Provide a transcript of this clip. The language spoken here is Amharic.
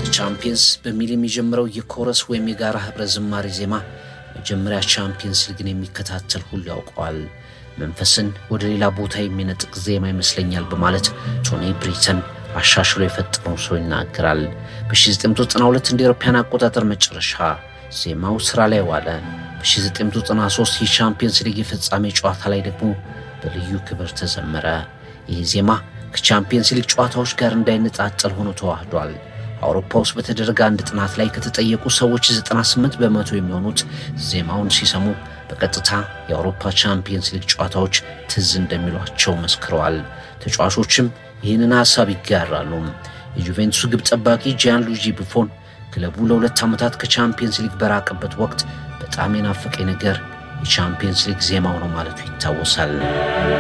ቻምፒየንስ በሚል የሚጀምረው የኮረስ ወይም የጋራ ህብረ ዝማሬ ዜማ መጀመሪያ ቻምፒየንስ ሊግን የሚከታተል ሁሉ ያውቀዋል። መንፈስን ወደ ሌላ ቦታ የሚነጥቅ ዜማ ይመስለኛል በማለት ቶኒ ብሪተን አሻሽሎ የፈጠረው ሰው ይናገራል። በ1992 እንደ አውሮፓውያን አቆጣጠር መጨረሻ ዜማው ስራ ላይ ዋለ። በ1993 የቻምፒየንስ ሊግ የፍጻሜ ጨዋታ ላይ ደግሞ በልዩ ክብር ተዘመረ። ይህ ዜማ ከቻምፒየንስ ሊግ ጨዋታዎች ጋር እንዳይነጣጠል ሆኖ ተዋህዷል። አውሮፓ ውስጥ በተደረገ አንድ ጥናት ላይ ከተጠየቁ ሰዎች 98 በመቶ የሚሆኑት ዜማውን ሲሰሙ በቀጥታ የአውሮፓ ቻምፒየንስ ሊግ ጨዋታዎች ትዝ እንደሚሏቸው መስክረዋል። ተጫዋቾችም ይህንን ሀሳብ ይጋራሉ። የጁቬንቱስ ግብ ጠባቂ ጂያን ሉጂ ቡፎን ክለቡ ለሁለት ዓመታት ከቻምፒየንስ ሊግ በራቀበት ወቅት በጣም የናፈቀኝ ነገር የቻምፒየንስ ሊግ ዜማው ነው ማለቱ ይታወሳል።